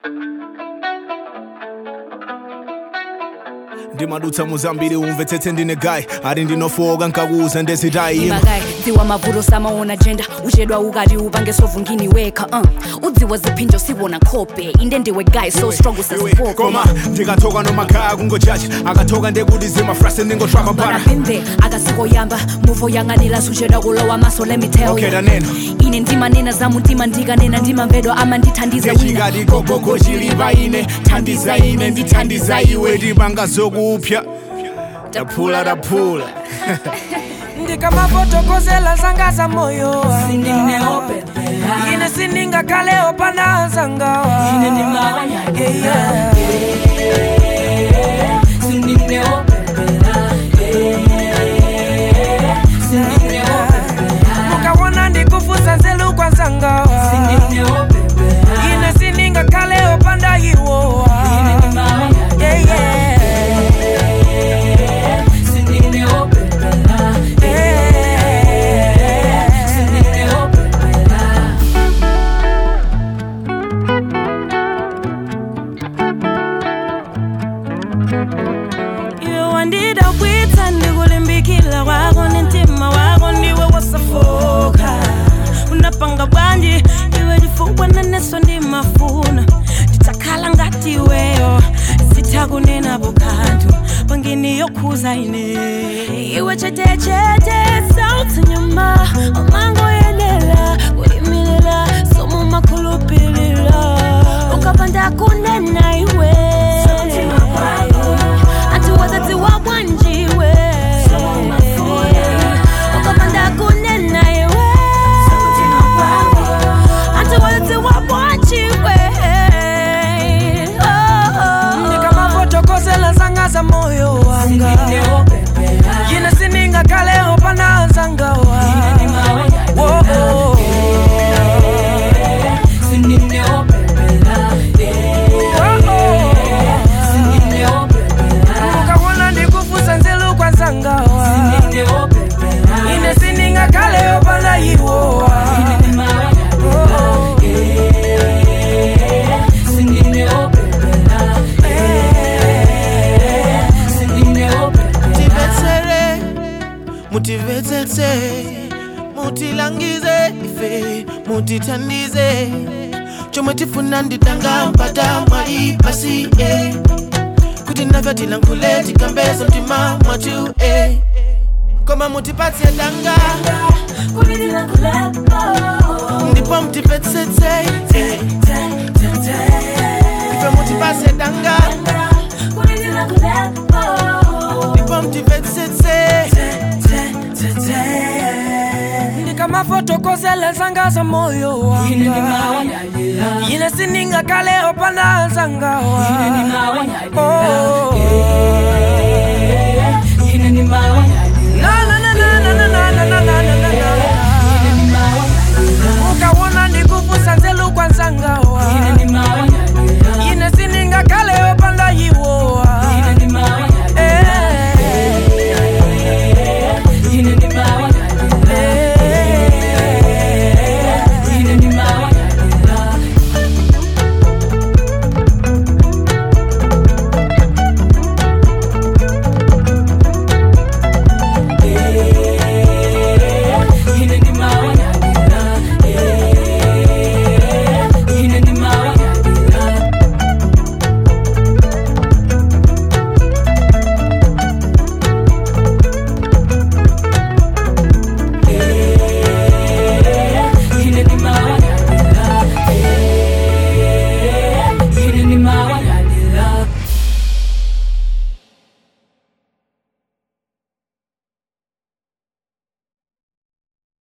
ndimadutsa muzambiri umvetsetse ndine gayi ari ndinofowoka nkakuuza ndezitayi imakayi dziwa mavuto samaona jenda uchedwa ukati upange sovungini wekha uh. udziwa ziphinjo siwona khope inde ndiwe guy so strong Iwe, usaziphope koma ndikathoka nomakhaya kungojaji akathoka ndekuti zimafrase ndingotrapa But para I've been there akasikoyamba muvo yang'anira suchedwa kulowa maso let me tell Okay, you. tanena. ine ndimanena za mutima ndikanena ndimamvedwa amandithandiza ngechikati gogogo chilipa ine thandiza ine ndithandiza iwe tipanga zokupya taphula taphula ndikamavotokozela zanga za moyo wanga ine sindingakhalewo pana zangawa Yeah, yeah. mukawona ndikufusa nzelu kwa zangawa ine sindingakhalewo panda iwowa Yeah, yeah. iwe wandidabwitsa ndikulimbikila kwako nentima wako ndiwe wasafoka unapanga bwanji iwe chifukwa naneso ndimafuna nditakhala ngati iweyo sitakunenapo kanthu pangini yokhuza ine iwe chetechete sauti nyuma umangoyenera kuyimilira somumakhulupilira ukapanda kunena iwe ati wazazi wa bwanjiwe ukapanda kunena iwe ati wazazi wa bwanjiwe ndikamavotokozela zanga za moyo wanga ine sindingakhalewo pana zangawa Oh, oh. mukawona ndikufusa nzelu kwa zangawa ine sindingakhalewo pana iwowa Oh, oh. mutivetsere mutivetsetse mutilangize ife mutithandize chomwe tifuna nditanga mpata mwali pasi eh. kuti nafe tilankhule tikambezo mtima mwatu eh. koma mutipatse danga ndipo mutivetsetse eh. ife mutipatse danga ndipo mutivetsetse ndikamavotokozela zanga za moyo wanga ine sindingakhalewo pana zangawa Oh, oh.